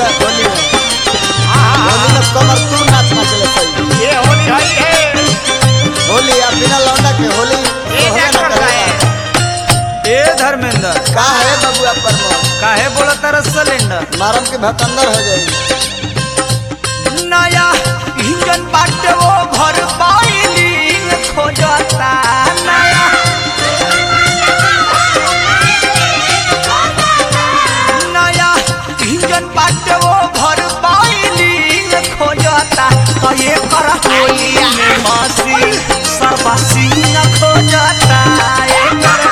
के होली में होली में कमर तू नाच नाचले सही ये होली हई है होली आ बिना लौंडा के होली ये होबे क्या ना करता करेगा। है ए धर्मेंद्र का है बबुआ प्रमोद काहे बोला तारा सिलेंडर मारम के भकंदर हो जाई नया इंजन बाटे वो भर पाइली खोजता नया नया इंजन बाटे वो भर पाइली खोजता तो ये कर होली में मसी सर्वसी खोजता ये कर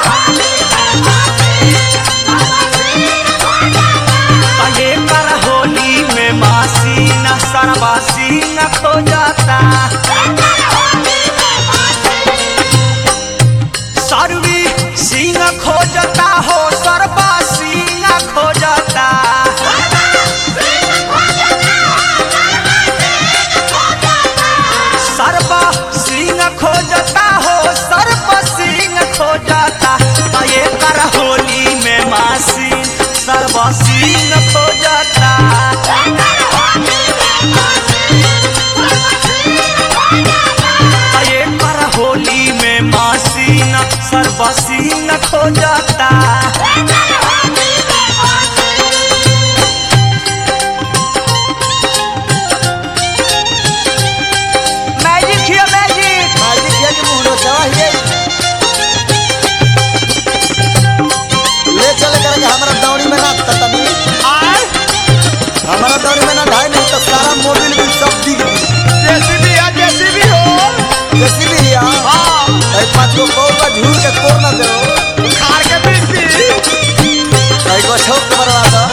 ये कर होली में मासी न सरवासी न खो जाता सरवी सिंह खोजता हो सरवासी न खो जाता सर्वा सिंह खोजता हो सर्व सिंह खोजता तो ये कर होली में मासी सर्व सिंह खोजता तो ये कर होली में मासी न सर्व सिंह खोजता मैजिक हियो मैजिक मालिक ये कि मुंह चवा ही ले चले करके हमारा दौड़ी में ना ततनी आय हमारा दौड़ी में ना ढाई नहीं तो सारा मोबिल भी सब दिख गई जैसी भी है जैसी भी हो जैसी भी है हाँ भाई पाँच गो कौर का झूर के कोर ना दो खार के बीच भी भाई को छोक के मरवा दो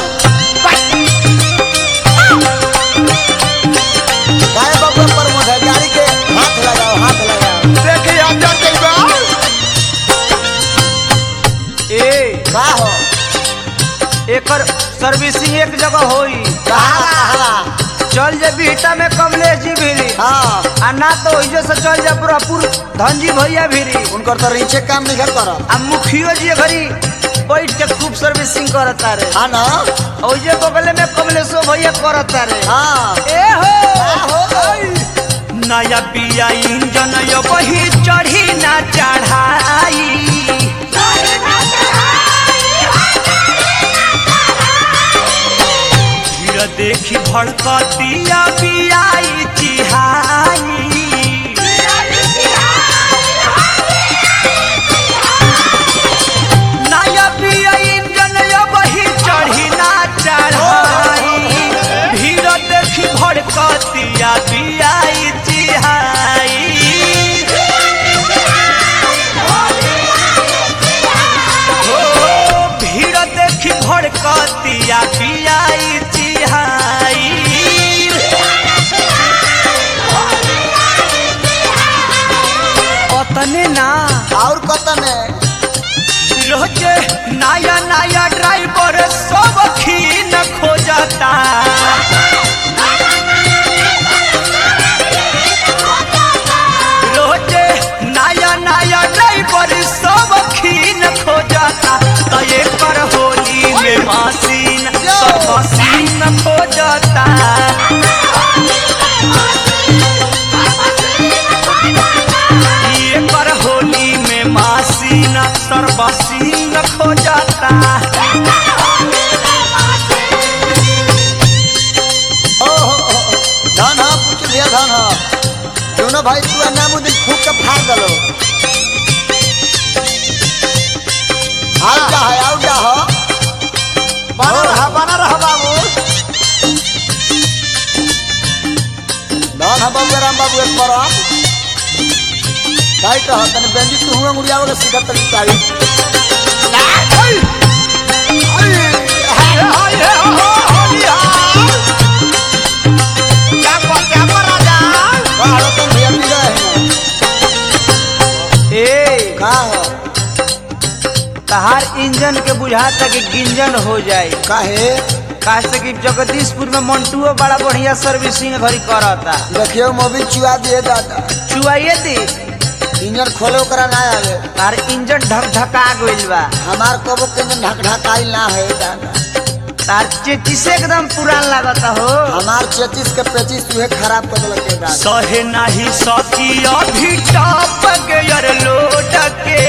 गाय बाबू पर मुझे गाड़ी के हाथ लगाओ हाथ लगाओ देखिए हम जाते ए का हो एकर सर्विसिंग एक जगह होई कहा कहा चल जे बीटा में कमलेश जी भिरी हाँ आ ना तो ओइजे से चल जा पूरापुर धनजी भैया भिरी उनकर तो रीचे काम नहीं कर करो आ मुखियो जी घरी बैठ के खूब सर्विसिंग करता रे हाँ ना ओइजे बगले में कमलेशो भैया करता रे हाँ ए हो का हो नया पिया इंजन यो बही चढ़ी ना चढ़ाई भीड़ देखी भड़कतिया बियाई चिहाई नया पिया इंजन यो बही चढ़ी ना चढ़ाई भीड़ देखी भड़कतिया बियाई चिहाई हो भीड़ देखी भड़कतिया बियाई चिहाई अतने ना और कतन है रोजे नया नया ड्राइवर सब खीन खोजता रोजे नया नया ड्राइवर सब खीन खोजता तो ये कर होली में मशीन सब मशीन खोजता ये कर होली में मशीन सर्वसीन खोजता ओ हो हो, हो। धन हा पूछ लिया धन हा दोनों भाई तू नाम दिन फूक के फाड़ दलो आओ जा है आओ जा हो बना रहा बना रहा बाबू धन हा बाबू राम बाबू एक परम टाइट रह तने बेंजी तू हुआ मुड़िया वाला सीधा तरी तारी बाहर तुम भैया पी रहे हैं ए का हो तहार इंजन के बुझाता कि गिंजन हो जाए काहे काहे कि जगदीशपुर में मंटुओ बड़ा बढ़िया सर्विसिंग घरी करता देखियो मोबिल चुआ दिए दादा चुआइए दी इंजन खोले ओकरा ना आवे तार इंजन ढक ढका गइल बा हमार कबो के इंजन ढक ढकाई ना है दादा तार चेची से एकदम पुरान लागता हो हमार चेचिस के पेचिस तुहे खराब कर देलक के दादा सहे नहीं सकी अभी टप गयर लोट के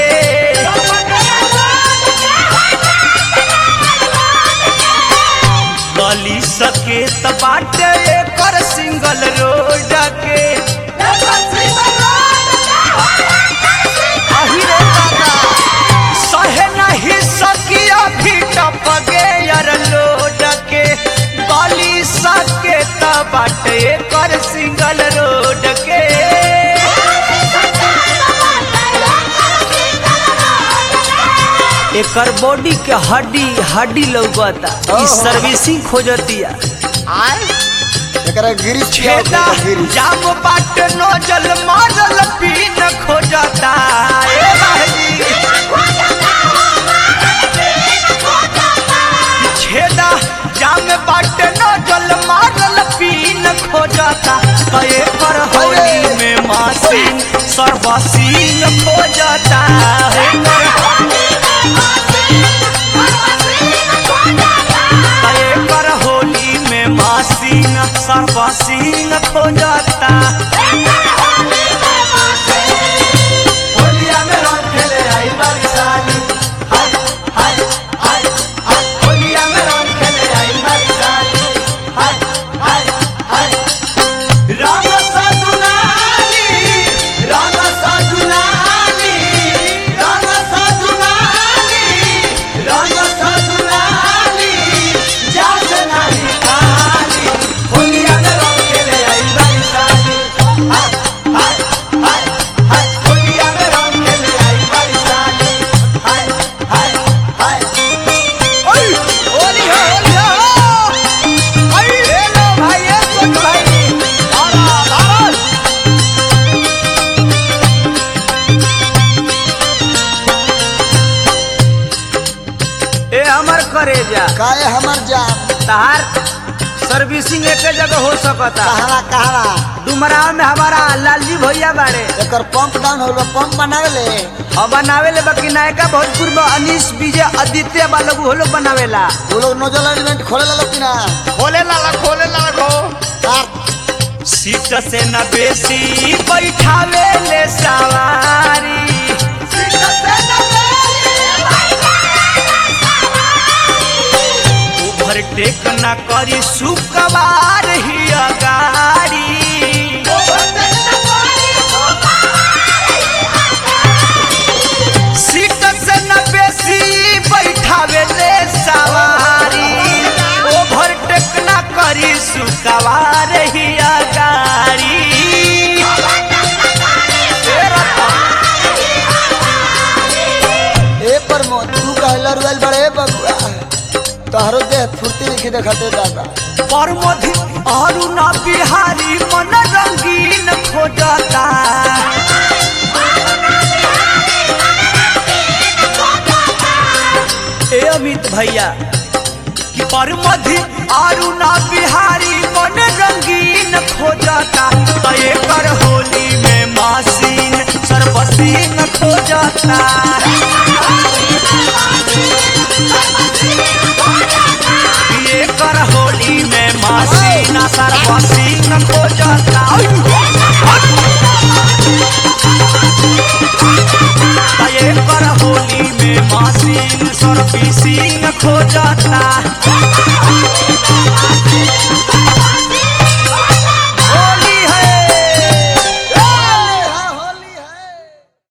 गली सके त बाटे एकर सिंगल रोड के अही रे दादा सहे नहीं सकी अभी टप गयर लोट के गली सके त बाटे एकर सिंगल रोड के एकर बॉडी के हड्डी हड्डी लौकता ई ओहो। सर्विसिंग खोजतिया एकरा गिरिश किया छेदा गिरिश जाम बाट नोजल मारल पीन खोजता ए भाई छेदा जाम बाट नोजल मारल पीन खोजता तो एकर होली में मासीन सर्वसीन खोजता एकर तय कर होली में मासीन सर्वसीन खोजता होलिया में रंग खेले आई बारी साली हाय हाय हाय हाय होलिया में रंग खेले आई बारी साली हाय हाय हाय रंग सजुनाली रंग सजुनाली रंग सजुनाली रंग सजुनाली जास नाही खाली होलिया में रंग खेले आई बारी साली हाय हाय हाय हाय होलिया में रंग खेले आई बारी साली हाय हाय हाय ओय होली हो होली हो आई ले लो भाई ये सुन भाई आरा आरा ए हमर करेजा काहे हमर जान तहार सर्विसिंग एक जगह हो सकता कहवा कहवा डुमराव में हमारा लालजी भैया बाड़े एकर पंप डाउन होल पंप बनावे ले और बनावेले बाकी नायका भोजपुर में अनीस विजय आदित्य बालोग वो लोग बनावेला वो लोग नोजल एलिमेंट खोले ला लोग कि ना खोले लाला खोले लाला खो तार सीट से न बेसी बैठावे ले सवारी ओवरटेक न करी सुकवार ही गाड़ी सीट से न बेसी बैठावे ले सवारी ओवरटेक न करी सुकवार ही गाड़ी ए पर मो तू कहला रुएल बड़े बबुआ तोहरो देह फुर्ती लिखी देखते दादा परमधि अरुणा बिहारी मन रंगीन खोजता ए अमित भैया कि परमधि अरुणा बिहारी मन रंगीन खोजता तो एकर होली में मासीन सर्वसीन खोजता ये कर होली में मासीना सर्वसीन खोजता ये कर होली में मासीन सर्वसीन खोजता